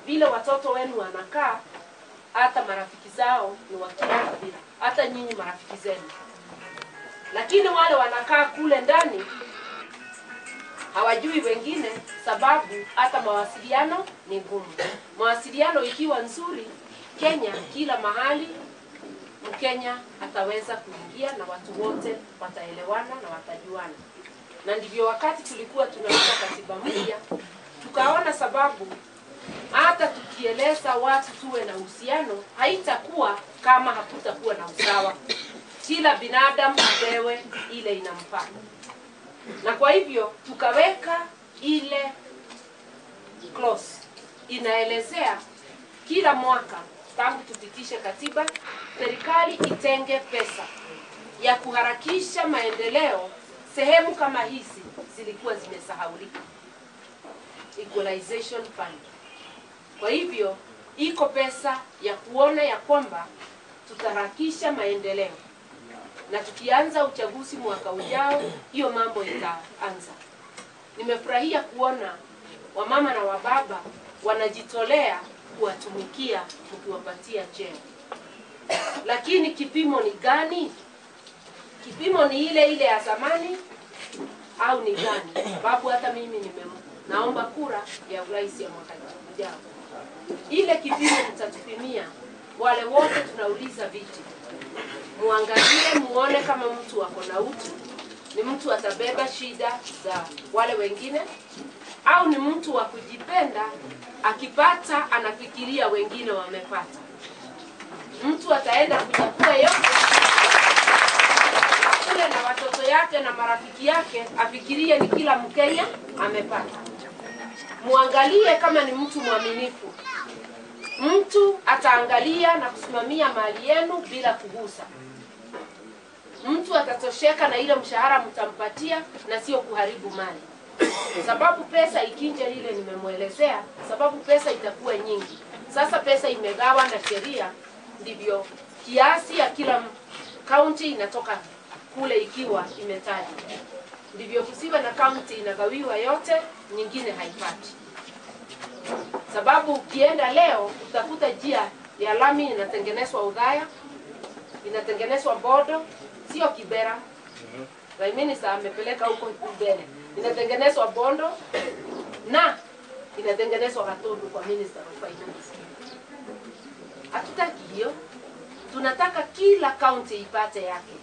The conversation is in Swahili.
vile watoto wenu wanakaa, hata marafiki zao ni wa kila kabila, hata nyinyi marafiki zenu. Lakini wale wanakaa kule ndani hawajui wengine, sababu hata mawasiliano ni ngumu. Mawasiliano ikiwa nzuri, Kenya kila mahali Mkenya ataweza kuingia na watu wote wataelewana na watajuana. Na ndivyo wakati tulikuwa tunaweka katiba mpya, tukaona sababu hata tukieleza watu tuwe na uhusiano, haitakuwa kama hakutakuwa na usawa. Kila binadamu apewe ile inamfaa, na kwa hivyo tukaweka ile clause inaelezea kila mwaka tangu tupitishe katiba, serikali itenge pesa ya kuharakisha maendeleo sehemu kama hizi zilikuwa zimesahaulika, equalization fund. Kwa hivyo iko pesa ya kuona ya kwamba tutaharakisha maendeleo, na tukianza uchaguzi mwaka ujao, hiyo mambo itaanza. Nimefurahia kuona wamama na wababa wanajitolea kuwatumikia mkiwapatia cheo, lakini kipimo ni gani? Kipimo ni ile ile ya zamani au ni gani? Sababu hata mimi nime naomba kura ya urais ya mwaka ujao. Ile kipimo mtatupimia wale wote tunauliza viti, muangalie muone kama mtu ako na utu, ni mtu atabeba shida za wale wengine, au ni mtu wa kujipenda, akipata anafikiria wengine wamepata. Mtu ataenda kuchukua yote kule na watoto yake na marafiki yake, afikirie ni kila Mkenya amepata. Muangalie kama ni mtu mwaminifu, mtu ataangalia na kusimamia mali yenu bila kugusa. Mtu atatosheka na ile mshahara mtampatia na sio kuharibu mali, sababu pesa ikinja ile nimemwelezea, sababu pesa itakuwa nyingi. Sasa pesa imegawa na sheria, ndivyo kiasi ya kila kaunti inatoka kule ikiwa imetajwa, ndivyo kusiwe na kaunti inagawiwa yote, nyingine haipati. Sababu ukienda leo utakuta njia ya lami inatengenezwa Udhaya, inatengenezwa Bodo, sio Kibera. Prime Minister amepeleka huko mbele, inatengenezwa Bondo na inatengenezwa Gatundu kwa Minister of Finance. Hatutaki hiyo, tunataka kila kaunti ipate yake